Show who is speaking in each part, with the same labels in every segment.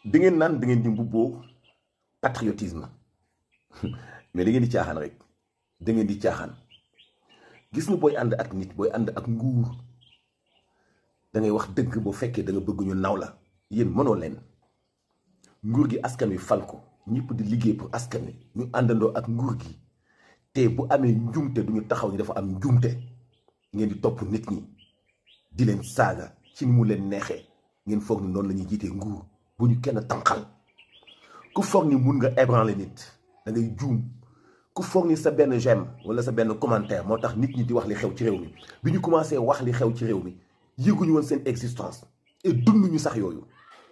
Speaker 1: da ngeen naan da ngeen di mbubboo patriotisme mais da ngeen di caaxaan rek da ngeen di caaxaan gis nga booy ànd ak nit booy ànd ak nguur da ngay wax dëgg boo fekkee da nga bëgg ñu naw la yéen mënoo leen nguur gi askan wi fal ko ñëpp di liggéey pour askan wi ñu àndandoo ak nguur gi te bu amee njumte duñu taxaw ni dafa am njumte ngeen di topp nit ñi di leen saaga ci ni mu leen neexee ngeen foog ni noonu la ñuy jiitee nguur bu ñu kenn tànqal ku foog ni mun nga ébranler nit da ngay juum ku foog ni sa benn j'aime wala sa benn commentaire moo tax nit ñi di wax li xew ci réew mi bi ñu commencé wax li xew ci réew mi yëguñu woon seen existence et dunduñu sax yooyu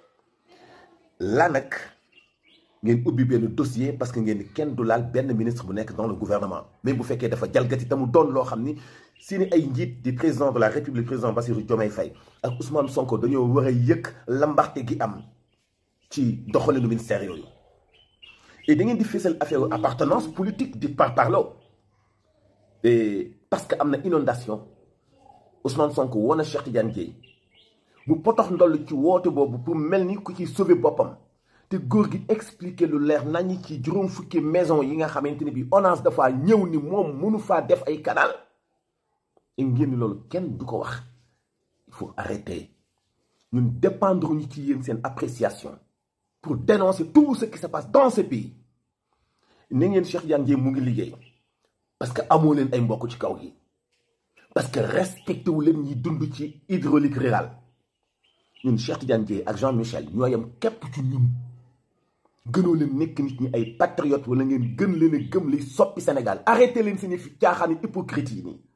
Speaker 1: la nag ngeen ubbi benn dossier parce que ngeen kenn du laal benn ministre bu nekk dans le gouvernement même bu fekkee dafa jalgati te mu doon loo xam ni seeni ay njiit di président de la république président Bassirou Diomaye Faye ak Ousmane Sonko dañoo war a yëg lambaxte gi am ci doxalinu ministère yooyu et da ngeen di fésal affaire appartenance politique di par parlo et parce que am na inondation Ousmane Sonko woon na Cheikh Tidiane Dièye mu potox ndoll ci woote boobu pour mel ni ku ci sauver boppam te góor gi expliquer lu leer nañi ci juróom fukki maison yi nga xamante ni bi ONAS dafa ñëw ni moom mënu faa def ay canal et ngeen ni loolu kenn du ko wax il faut arrêter ñun dépendre ñu ci yéen seen appréciation pour dénoncer tout ce qui se passe dans ce pays ne ngeen Cheikh Tidiane Dièye mu ngi liggéey parce que amoo leen ay mbokk ci kaw gi parce que respecté wu leen ñi dund ci hydraulique rural ñun Cheikh Tidiane Dièye ak Jean Michel ñoo yem képp ci ñun gënoo leen nekk nit ñi ay patriote wala ngeen gën leen a gëm li soppi Sénégal arrêté leen seen fi caaxaan hypocrite yi nii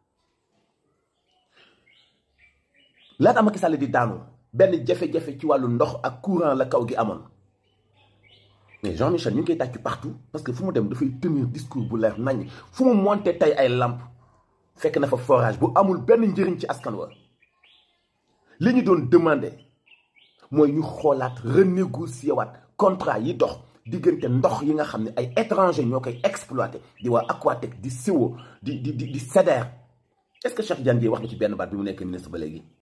Speaker 1: laata Macky Sall di daanu benn jafe-jafe ci wàllu ndox ak courant la kaw gi amoon mais Jean Michel ñu ngi koy tàccu partout parce que fu mu dem dafay tenir discours bu leer nañ fu mu monté tey ay lamp fekk na fa forage bu amul benn njëriñ ci askan wa li ñu doon demandé mooy ñu xoolaat renégocier waat contrat yi dox diggante ndox yi nga xam ne ay étranger ñoo koy exploité di waa Aquatec di Siwo di di di di SEDER est-ce que Cheikh Tidiane Dièye wax na ci benn baat bi mu nekk ministre ba léegi